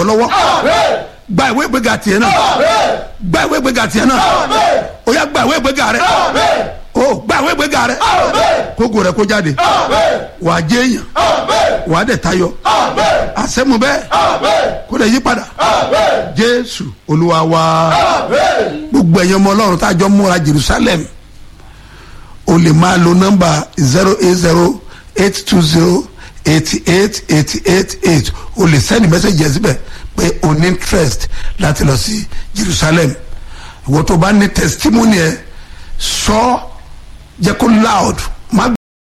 lọ́wọ́ gba ìwé ìgbéga tiẹ̀ náà gba ìwé ìgbéga tiẹ̀ náà ó yá gba ìwé ìgbéga rẹ ó gba ìwé ìgbéga rẹ kókò rẹ kó jáde wà á jẹ́ èèyàn wà á dẹ̀ tayọ àṣẹmu bẹ́ẹ̀ kó lè yí padà jésù olúwa wa gbogbo ẹ̀yin ọmọ ọlọ́run tá a jọ múra jerusalem o lè máa lo nọ́mbà zero eight zero eight two zero eighty eight eighty eight eight o lè send message yẹn síbẹ̀ pé o ní interest láti lọ sí jerusalem ìwọ tó bá ní testimony ẹ sọ jẹ́ kó loud má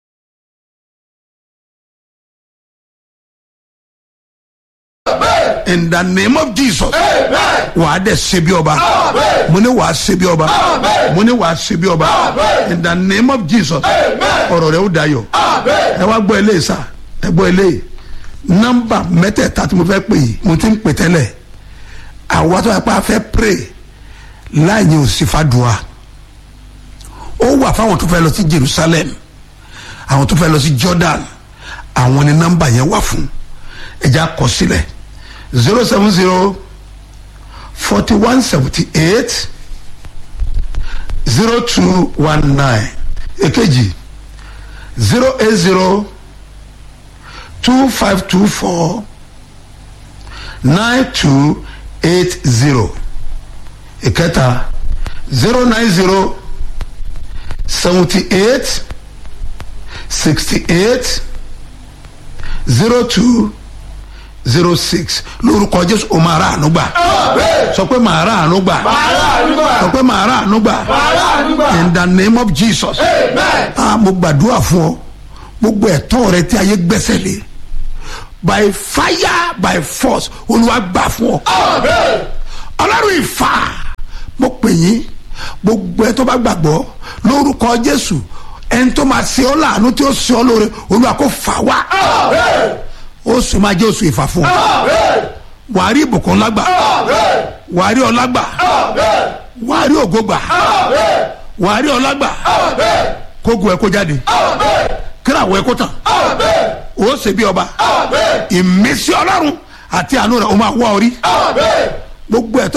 in the name of jesus wàá dẹ̀ ṣe bí ọba mo ní wàá ṣe bí ọba mo ní wàá ṣe bí ọba in the name of jesus ọ̀rọ̀ rẹ̀ ó dayọ̀ ẹ wá gbọ́ eléyìí sá ẹ gbọ́ eléyìí nọ́mbà mẹ́tẹ̀ẹ̀ta tí mo fẹ́ pè yìí mo ti ń pè tẹ́lẹ̀ àwa tó yẹ pé a fẹ́ pray láàyè òsì fàdùà ó wà fáwọn tó fẹ́ lọ sí jerusalem àwọn tó fẹ́ lọ sí jordan àwọn ni nọ́mbà yẹn wà fún ẹ̀já kọ sílẹ̀ zero seven zero forty one seventy eight zero two one nine èkejì zero eight zero two five two four nine two eight zero ìkẹta zero nine zero seventy eight sixty eight zero two zero six lórúkọ jésù o máa ra àánú gbà sọ pé màá ra àánú gbà sọ pé màá ra àánú gbà in the name of jesus ah mo gbàdúrà fún ọ gbogbo ẹ̀tọ́ rẹ tí ayé gbẹ́sẹ̀ lé by fire by force olúwa gbà fún ọ ọlọ́run ìfà mo pè yín gbogbo ẹ tó bá gbàgbọ́ lórúkọ jésù ẹni tó máa ṣe ọ́ láàánú tí ó ṣe ọ́ lóore olúwa kò fà wá oṣù máa jẹ́ oṣù ìfà fún ọ wàá rí ìbùkún lágbà wàá rí ọlágbà wàá rí ògógbà wàá rí ọlágbà kógun ẹ kó jáde kíláwọ ẹ kó tàn ó ṣe bí ọba ìmísí ọlọ́run àti àánú rẹ̀ ó máa wá orí gbogbo ẹ̀tọ́